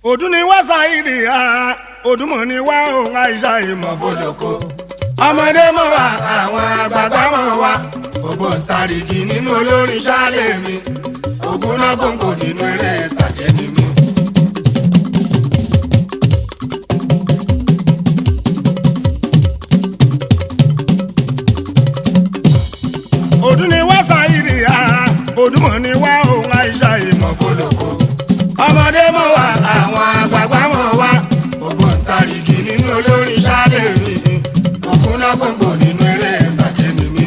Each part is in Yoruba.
òdùn ni wá ṣáìdì á òdùmọ̀ ni wá òun àìsà ìmọ̀ fọlọ́kọ. ọmọdé mọ̀ wá àwọn àgbààgbà mọ̀ wá ògbóǹtarìgì nínú olórin ṣáálẹ̀ mi ògùn náà gbòǹgbò nínú eré ìtàgé ni mi. òdùn ni wá ṣáìdì á òdùmọ̀ ni wá òun àìsà ìmọ̀ fọlọ́kọ. ọmọdé mọ̀ wá àwọn àgbààgbà mọ̀ wá ògbóǹtarìgì nínú olórin ṣáálẹ̀ mi ògùn náà gbòǹgbò nínú eré ìtàgé ni mi.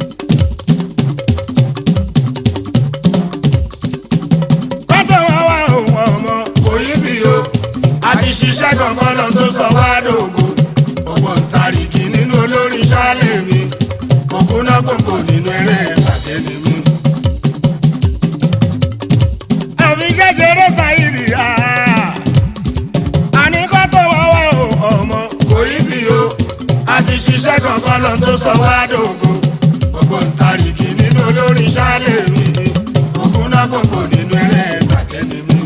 kọ́tọ̀ wá wá òun ọmọ kò yí sí o a ti ṣiṣẹ́ kankan lọ tó sọ wá dògo ògbóǹtarìgì nínú olórin ṣáálẹ̀ mi ògùn náà gbòǹgbò nínú eré ìtàgé ni mi. àfi ṣẹ́ṣeré ṣáìrì á àní kọ́tọ̀ wá wá òun ọmọ kò yí sí o a ti ṣiṣẹ́ kankan lọ tó sọ wá dògo ògbóǹtarìgì nínú olórin ṣáálẹ̀ mi ògùn náà gbòǹgbò nínú eré ìtàgé ni mi.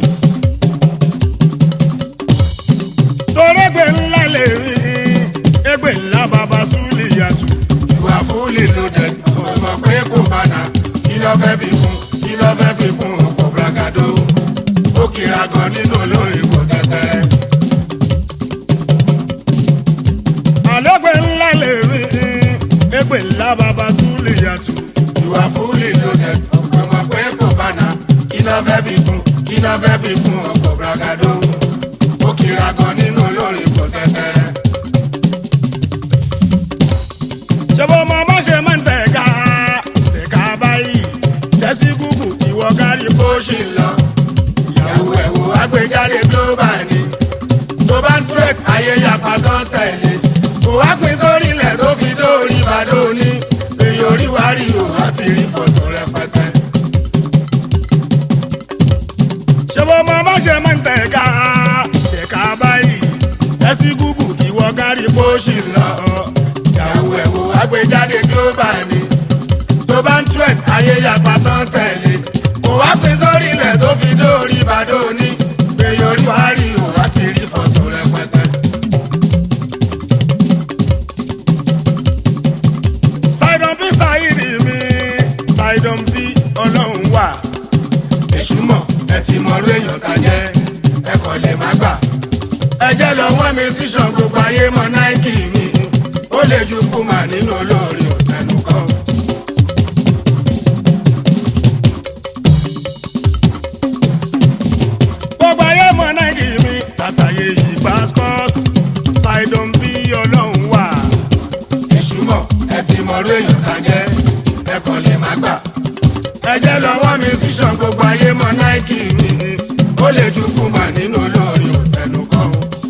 torégbè ńlá lè rí égbè ńlá bàbá súlì yàtù. ìwà fúlì ló dé ọmọ pé kò bàdà kí ló fẹ́ fi kún kí ló fẹ́ fi kún ọkọ̀ bragado. ó kira gan nínú olórin kò tẹ́tẹ́rẹ́. àlọ́gbẹ̀ ńlá lè rí égbè ńlá bàbá súlì yàtù. ìwà fúlì ló dé ọmọ pé kò bàdà kí ló fẹ́ fi kún kí ló fẹ́ fi kún ọkọ̀ bragado. ó kira gan nínú olórin kò tẹ́tẹ́rẹ́. ṣebó mọ bó ṣe máa ń tẹ̀ka tẹ̀ka báyìí tẹ́sí gúgù ìwọ kárí bó ṣì ń lọ. ìyàwó ẹ̀wò agbèjáde global ni tó bá ń threat ayé yapa tó ń tẹ̀lé. kò wá pín sórí ilẹ̀ tó fi dórí ìbàdàn òní èyí orí wa rí o láti rí fọ́tò rẹpẹtẹ. ṣebó mọ bó ṣe máa ń tẹ̀ka tẹ̀ka báyìí tẹ́sí gúgù ìwọ kárí bó ṣì ń lọ ìyàwó ẹ̀wò agbèjáde global ni tó bá ń threat ayé yapa tó ń tẹ̀lé kò wá pín sórí ilẹ̀ tó fi dórí ìbàdàn òní èyí orí wa rí o láti rí fọ́tò rẹpẹtẹ. Sidon bí Saidi mi Sidon bí ọlọ́run wà. èṣù mọ̀ ẹ ti mọ orí èèyàn tá jẹ́ ẹ kò lè má gbà. ẹ jẹ́ lọ wọ́n mi sí ṣan gbogbo ayé mọ náìkì mi ó lè ju kùmà nínú olórin òtẹnu kan. gbogbo ayé mọ náìkì mi tàtàyè yìí pascos Sidon bí ọlọ́run wà. èṣù mọ̀ ẹ ti mọ orí èèyàn tá jẹ́ ẹ kò lè má gbà. ẹ jẹ́ lọ wọ́n mi sí ṣan gbogbo ayé mọ náìkì mi ó lè ju kùmà nínú olórin òtẹnu kan.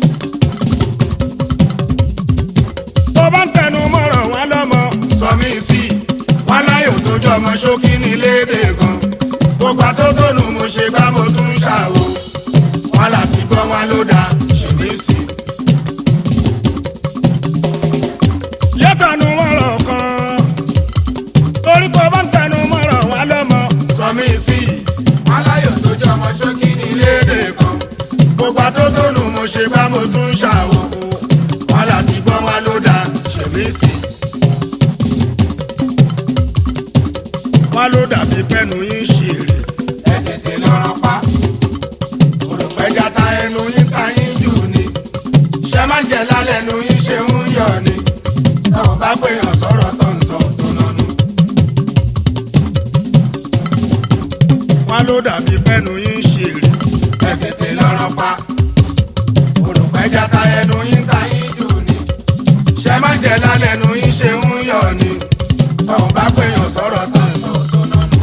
tó bá ń tẹnu mọ́rọ̀ wọn lọ́mọ. sọ mí sí i wọn láyò tó jọ ọmọ ṣókí ní léde gan. gbogbo àtótónu mo ṣe bá mo tún ṣàwò. wọn láti gbọ́ wọn ló dáa ṣe mí sí i. yẹ́tànú mọ́rọ̀ kan torí tó bá ń tẹnu mọ́rọ̀ wọn lọ́mọ. sọ mí sí i wọn láyò tó jọ ọmọ ṣókí ní léde gan. gbogbo àtótónu mo ṣe bá mo tún ṣàwò. wọn láti gbọ́ wọn ló dáa ṣe mí sí i. wọn ló dàbí pẹ́nu yín ṣe èrè. ẹ tètè lọ́rọ̀ pa. olùpẹ̀já ta ẹnu yín ta yín jù ni. ṣé máa ń jẹ lálẹ́ ẹnu yín ṣe ń yọ̀ ni. táwọn bá gbéyàn sọ̀rọ̀ tó ń sọ tó nánú. wọn ló dàbí pẹ́nu yín ṣe èrè. ẹ tètè lọ́rọ̀ pa. olùpẹ̀já ta ẹnu yín ta yín jù ni. ṣé máa ń jẹ lálẹ́ ẹnu yín ṣe ń yọ̀ ni. táwọn bá gbéyàn sọ̀rọ̀ tó ń sọ tó nánú.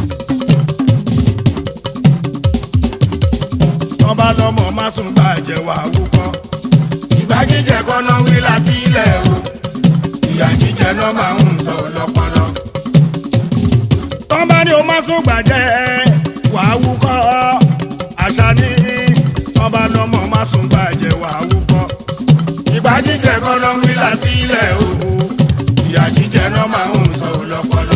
wọ́n bá lọ́mọ má sùn bàjẹ́ wà wúkọ́. ìgbà jíjẹ kọ́nà wí láti ilẹ̀ o ìyà jíjẹ náà máa ń sọ lọ́pọlọ. tọ́ bá ní o má sùn bàjẹ́ wà wúkọ́ àṣà ní tọ́ bá lọ́mọ má sùn bàjẹ́ wà wúkọ́. ìgbà jíjẹ kọ́nà wí láti ilẹ̀ o ìyà jíjẹ náà máa ń sọ lọ́pọlọ.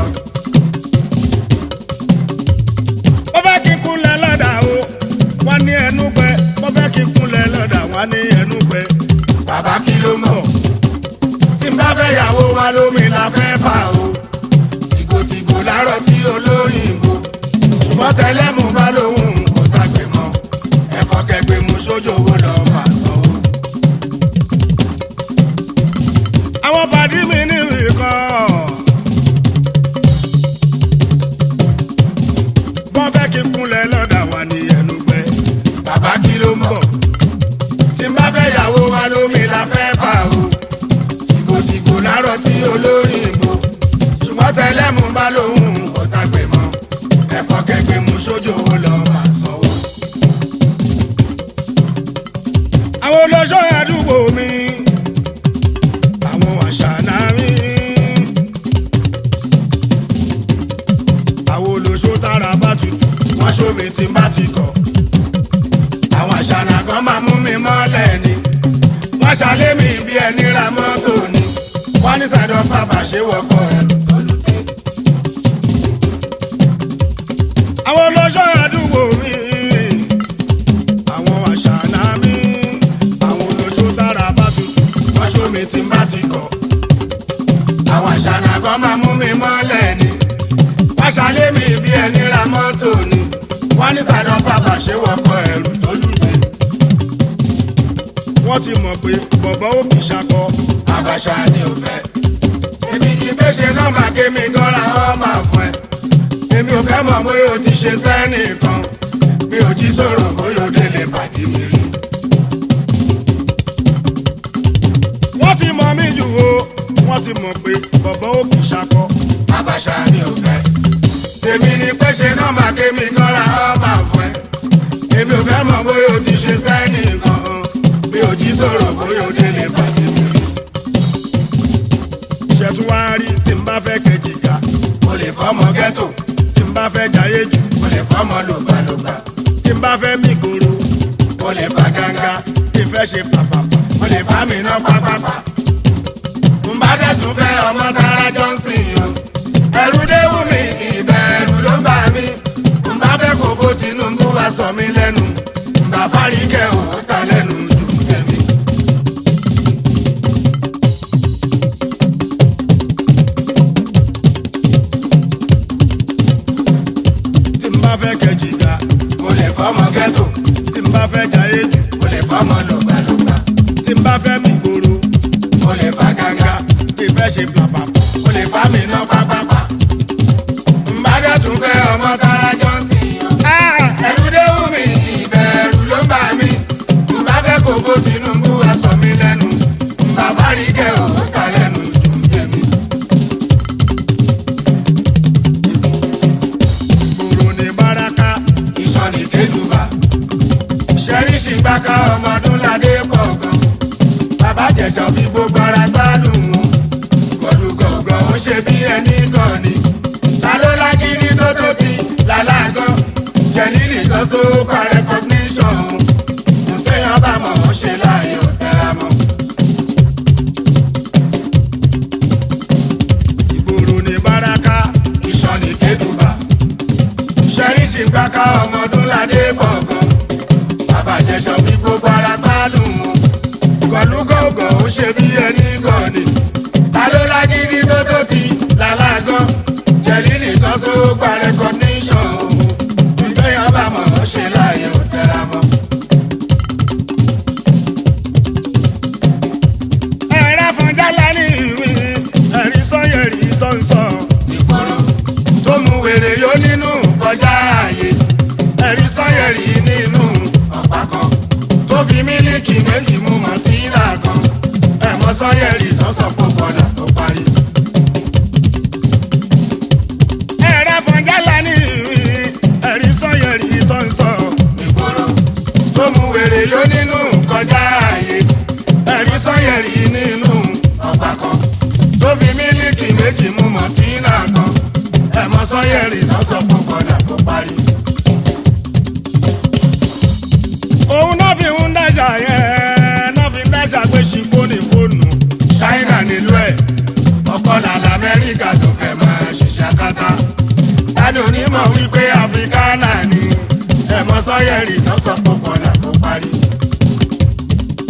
ó fẹ́ kí n kúnlẹ̀ lọ́dà o wọ́n ní ẹnu gbẹ mo fẹ́ kí n kúnlẹ̀ ní ẹnu pẹ bàbá kí ló mọ̀ tí n bá fẹ́ yàwó wa lómi la fẹ́ fà o tìgòtìgò lárọ̀ tí olóyìnbó ṣùgbọ́n tẹ́lẹ̀ mú bá lóhùn kò tàgbé mọ́ ẹ̀fọ́ kẹgbẹ́ mú sójú owó lọ máa sanwó. àwọn pàdé mi ní ìkan wọ́n fẹ́ kí n kúnlẹ̀ lọ́dà wà ní ẹnu pẹ bàbá kí ló mọ̀ tí n bá fẹ́ yàwó wa lómi la fẹ́ fà o tìgòtìgò lárọ̀ tí olóyìnbó ṣùgbọ́n tẹ́lẹ̀ mú bá lóhùn kò tàgbé mọ́ ẹ̀fọ́ kẹgbẹ́ mú sójú owó lọ máa sanwó. àwọn olóṣó àdúgbò mi àwọn àṣànà mi àwọn olóṣó tára bá tutù wọ́n ṣómi tí n bá ti kọ̀. àwọn àṣànà kan máa mú mi mọ́lẹ̀ ni. wọ́n ṣalé mi bí ẹni ra mọ́tò ni. wọ́n ní sàdọ̀ bàbá ṣe wọ́kọ̀ ẹ̀ tọ́lùtẹ̀. àwọn olóṣó àdúgbò mi àwọn àṣànà mi àwọn olóṣó tára bá tutù wọ́n ṣómi tí n bá ti kọ̀. àwọn àṣànà kan máa mú mi mọ́lẹ̀ ni. wọ́n ṣalé mi bí ẹni ra mọ́tò ni. wọ́n ní sàdọ̀ bàbá ṣe wọ́kọ̀ ẹ̀rù tọ́lùtẹ̀. wọ́n ti mọ̀ pé bọ̀bọ̀ ó kì í ṣakọ àbàṣà ni ò fẹ́. èmi kì í fẹ́ ṣe nọ́mbà kémi gọ́ra ọ́ máa fún ẹ. èmi ò fẹ́ mọ̀ bóyá o ti ṣe sẹ́nìkan. mi ò jí sọ̀rọ̀ bóyá o délé pàdé mi rí. wọ́n ti mọ̀ mí jù o wọ́n ti mọ̀ pé bọ̀bọ̀ ó kì í ṣakọ àbàṣà ni ò fẹ́. èmi ni pé ṣe nọ́mbà kémi gọ́ra ọ́ máa fún ẹ. èmi ò fẹ́ mọ̀ bóyá o ti ṣe sẹ́nìkan. mi ò jí sọ̀rọ̀ bóyá o délé pàdé mi rí. ṣẹ̀tún wá rí tí n bá fẹ́ kẹjìká mo lè fọ́mọ ghetto. tí n bá fẹ́ jayé jù mo lè fọ́mọ lògbàlògbà. tí n bá fẹ́ mí gbòòrò mo lè fa gánga. tí n fẹ́ ṣe pàpàpà mo lè fa mi ná pápápá. Mbá dẹ̀ tún fẹ́ ọmọ Tara Johnson o. Ẹ̀rù déwù mi, ìbẹ̀rù ló ń bà mí. Mbá fẹ́ kó fó Tinubu wá sọ mí lẹ́nu. Mbá Fáríkẹ́ ò ó ta lẹ́nu dùn tèmi. tí n bá fẹ́ kẹjìká Mo lè fọ́mọ ghetto, tí n bá fẹ́ jayé jù mo lè fọ́mọ lògbàlògbà. tí n bá fẹ́ mí gbòòrò Mo lè fa gánga, tí n fẹ́ ṣe pàpàpà mo lè fa mi ná pápápá. Mbá dẹ̀ tún fẹ́ ọmọ Tara Johnson o. ẹ̀rù déwù mi ìbẹ̀rù ló ń bà mí nbà fẹ́ kó bó Tinubu wá sọ mí lẹ́nu nbà Fáríkẹ́ ò ta lẹ́nu jù tèmi. gbòòrò ní báraka ìṣàn ní kéjùbà ṣẹ́ríṣì gbáka ọmọdún ládé pọ̀ gan bàbá jẹ̀sọ̀ fi gbogbo ara gbádùn wọn gọ̀dùgọ̀gọ̀ ó ṣe bí ẹni gan ni ta ló lágídí tó tó ti làlágán jẹ̀lílì kan só pa recognition o téèyàn bá mọ̀ ọ́ ṣe láàyò tẹ́ra mọ́. ìgbòòrò ní báraka ìṣàn ní kédùbà ṣẹ́ríṣì gbáka ọmọdún ládé bọ̀gàn bàbá jẹ̀sọ̀ fi gbogbo ara gbádùn wọn gọ̀lúgọ̀gọ̀ ó ṣe bí ẹni gan ni ta ló lágídí tó tó ti làlágán jẹ̀lílì kan só gba recognition o ìgbéyàn bá mọ̀ ọ́ ṣe láàyè ò tẹ́ra mọ́. ẹ̀rẹ́ fúnjálá ní ìwé ẹ̀rí sọ́yẹ̀rì tó ń sọ ìkòrò tó mú wèrè yó nínú kọjá ààyè ẹ̀rí sọ́yẹ̀rì nínú ọ̀pá kan tó fi mílíkì méjì mú mọ̀tíìlà kan ẹ̀mọ́ sọ́yẹ̀rì tó sọ pé kọ́dà tó parí. ẹ̀rẹ́ fúnjálá ní ìwé ẹ̀rí sọ́yẹ̀rì tó ń sọ ìgboro tó mú wèrè yó nínú kọjá ààyè ẹ̀rí sọ́yẹ̀rì nínú ọ̀pá kan tó fi mílíkì méjì mú mọ̀tíìlà kan ẹ̀mọ́ sọ́yẹ̀rì tó sọ pé kọ́dà tó parí. òun náà fi ń dáṣà yẹn náà fi ń dáṣà pé ṣìkò ní fóònù ṣáínà nílùú ẹ̀ ọkọ̀ làlà amẹ́ríkà tó fẹ́ máa ṣiṣẹ́ akátá tani onímọ̀ wípé áfíríkánà ni ẹ̀mọ́ sọ́yẹ̀rì tó sọ pé kọ́dà tó parí.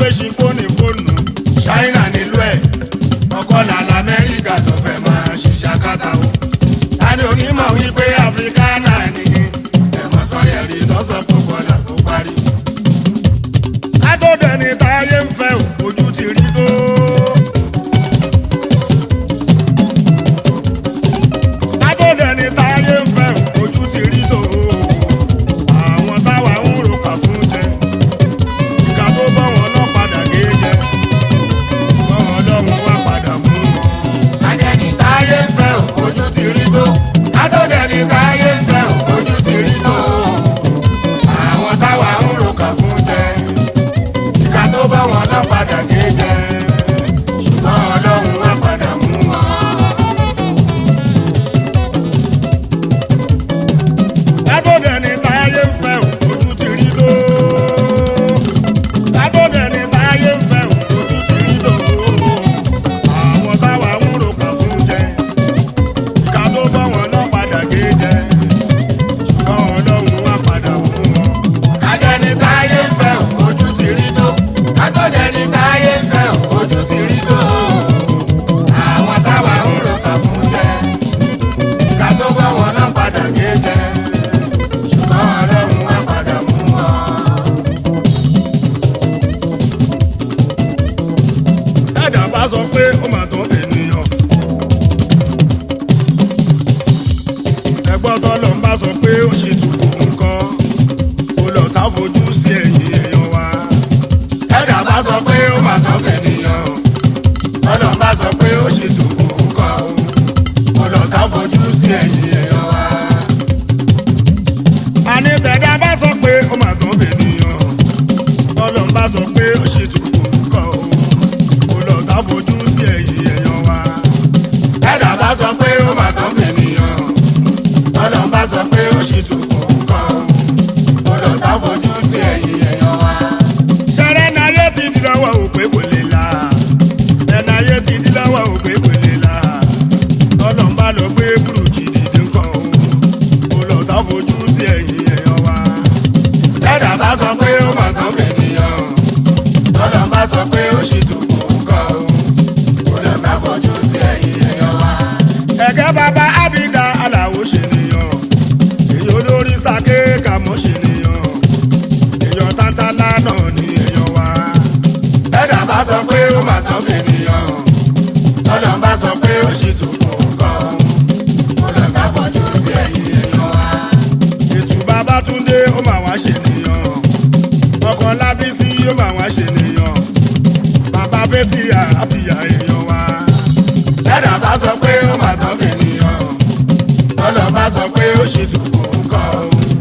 ṣe fóònù fóònù ṣáínà nílùú ẹ̀ ọkọ̀ làlà amẹ́ríkà tó fẹ́ máa ṣiṣẹ́ akátá o. tani onímọ̀ wípé áfíríkánà ni ẹ̀mọ́ sọ́yẹ̀rì lọ́sọ̀ tó kọlà tó parí. látọ̀dẹ̀ ni táyé ń fẹ́ ò, ojú ti rí tó. látọ̀dẹ̀ ni táyé ń fẹ́ ò, ojú ti rí tó. àwọn táwa ń ro kà fún jẹ ìka tó bọ́ wọn náà padà gé jẹ bọ́ wọn lọ́rùn wá padà mú wọn. Adẹ́ni táyé ń fẹ́ ò, ojú ti rí tó. Látọ̀dẹ̀ni táyé ń fẹ́ ò, ojú ti rí tó. Àwọn táwa ń roka fún jẹ. Ìka tó bá wọn lọ padà gé jẹ. Ṣùgbọ́n Ọlọ́run wá padà mú wọn. látọ̀dẹ̀ ni táyé ń fẹ́ ò, ojú ti rí tó. látọ̀dẹ̀ ni táyé ń fẹ́ ò, ojú ti rí tó. àwọn táwa ń ro kà fún jẹ ìka tó bọ́ wọn náà padà gé jẹ ṣùgbọ́n ọlọ́run wá padà mú wọn. Adẹ́ni táyé ń fẹ́ ò, ojú ti rí tó. Látọ̀dẹ̀ni táyé ń fẹ́ ò, ojú ti rí tó. Àwọn táwa ń roka fún jẹ. Ìka tó bá wọn lọ padà gé jẹ. Ṣùgbọ́n Ọlọ́run wá padà mú wọn. dàdà bá sọ pé ó mà tán ènìyàn. ẹgbọ́n tọ́lọ́ ń bá sọ pé ó ṣe tukù nǹkan ó lọ tá fojú sí ẹ̀yìn èèyàn wa. ẹ̀dá bá sọ pé ó mà tán fènìyàn ọlọ́run bá sọ pé ó ṣe tùkù nǹkan o ọlọ́ta fojú sí ẹ̀yìn èèyàn wa. àní tẹ̀dá bá sọ pé ó mà tán ènìyàn tọ́lọ́ ń bá sọ pé ó ṣe tukù nǹkan ó lọ tá fojú sí ẹ̀yìn èèyàn wa. ẹ̀dá bá sọ pé ó mà tán fènìyàn ọlọ́run bá sọ pé ó ṣe tùkù nǹkan o ọlọ́ta fojú sí ẹ̀yìn èèyàn wa. ṣẹlẹ̀ náyé ti di lọ́wọ́ òpè kò lè la ẹ̀náyé ti di lọ́wọ́ òpè kò lè la tọ́lọ́ ń bá lọ gbé burújí dìde nǹkan ó lọ tá fojú sí ẹ̀yìn èèyàn wa. ẹ̀dá bá sọ pé ó mà tán fènìyàn ọlọ́run bá sọ pé ó ṣe tùkù nǹkan o ọlọ́ta fojú sí ẹ̀yìn èèyàn wa. ẹ̀gẹ́ bàbá ábídà aláwo ṣe nìyàn èyí olórí sake kàmọ́ ṣe nìyàn èyàn tántálá náà ní èyàn wa. ẹ̀dá bá sọ pé ó mà tán fènìyàn tọ́lọ́ bá sọ pé ó ṣì tún kún nǹkan ó lọ ká fojú sí ẹ̀yìn èèyàn wa. ètù bàbá túndé ó mà wá ṣe nìyàn ọkọ lábísí ó mà wá ṣe nìyàn bàbá fẹ́tì àbíyá èyàn wa. ẹ̀dá bá sọ pé ó mà tán fènìyàn tọ́lọ́ bá sọ pé ó ṣì tún kún nǹkan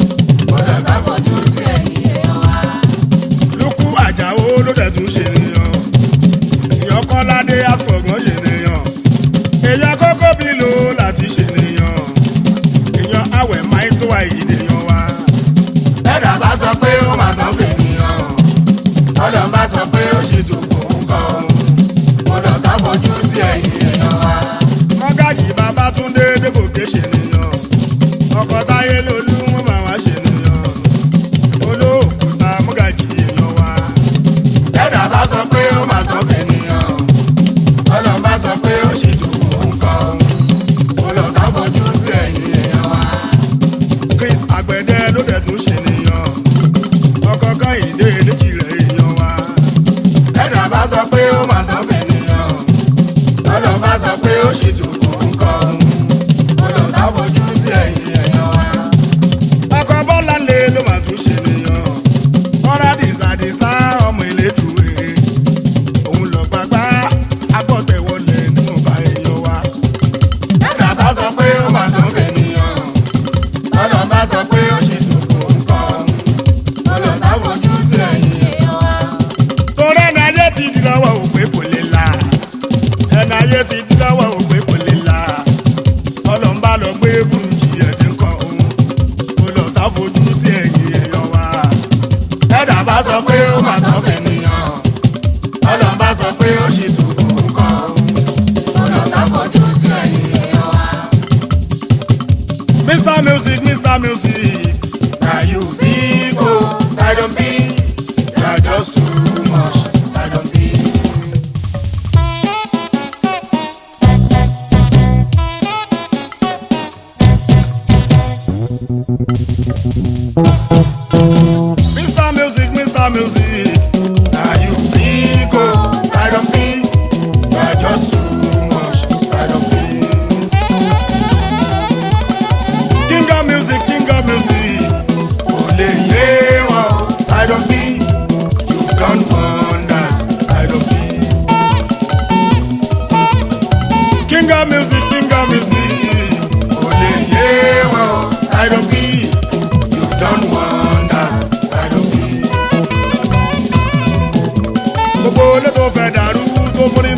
ó lọ ká fojú sí ẹ̀yìn èèyàn wa. lukú àjàó ló dẹ̀ tún ṣe nìyàn èèyàn kọ́ládé asọ̀gbọ́n ṣe nìyàn èèyàn kókó bí lò láti ṣe nìyàn èèyàn àwẹ̀ máì tó àìdè yan wa. ẹ̀dá bá sọ pé ó mà tán fènìyàn tọ́lọ́ bá sọ pé ó ṣì tún kún nǹkan ó lọ ká fojú sí ẹ̀yìn èèyàn wa. mọ́gàjì bàbá túndé débòkè ṣe nìyàn ọkọ̀ táyé lolú wọn máa wá ṣe nìyàn olóòkúta mọ́gàjì èèyàn wa. ẹ̀dá bá sọ pé ó mà tán fènìyàn ọlọ́run bá sọ pé ó ṣì tún kún nǹkan ó lọ ká fojú sí ẹ̀yìn èèyàn wa. chris àgbẹ̀dẹ ló dẹ̀ tún ṣe nìyàn ọkọ̀ káyìndé léjì rẹ̀ èèyàn wa. ẹ̀dá bá sọ pé ó mà tán fènìyàn ọlọ́run bá sọ pé ó ṣì tún kún nǹkan ó lọ ká fojú sí ẹ̀yìn èèyàn wa. ọkọ̀ bọ́lá lé ló máa tún ṣe nìyàn ọ̀rá dìsàdìsá ọmọ ìlédùúwé òun lọ gbàgbá agbọ́tẹ̀wọlé nínú ọba èèyàn wa. ẹ̀dá bá sọ pé ó mà tán fènìyàn ọlọ́run bá sọ pé ó ṣì tún kún nǹkan ó lọ ká fojú sí ẹ̀yìn èèyàn wa. torí ẹni ayé ti di lọ́wọ́ òpè kò lè la ẹni ayé ti di lọ́wọ́ òpè kò lè la ọlọ́mbà lọ gbé burújí ẹ̀dín kan òun kò lọ tá fojú sí ẹ̀yìn èèyàn wa. ẹ̀dá bá sọ pé ó mà tán fènìyàn ọlọ́run bá sọ pé ó ṣì tún kún nǹkan ó lọ ká fojú sí ẹ̀yìn èèyàn wa. mr music mr music na you big o sidon b you are just too much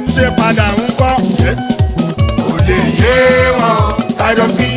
ṣe padà ń kọ́. kò lè yé wọn. side of me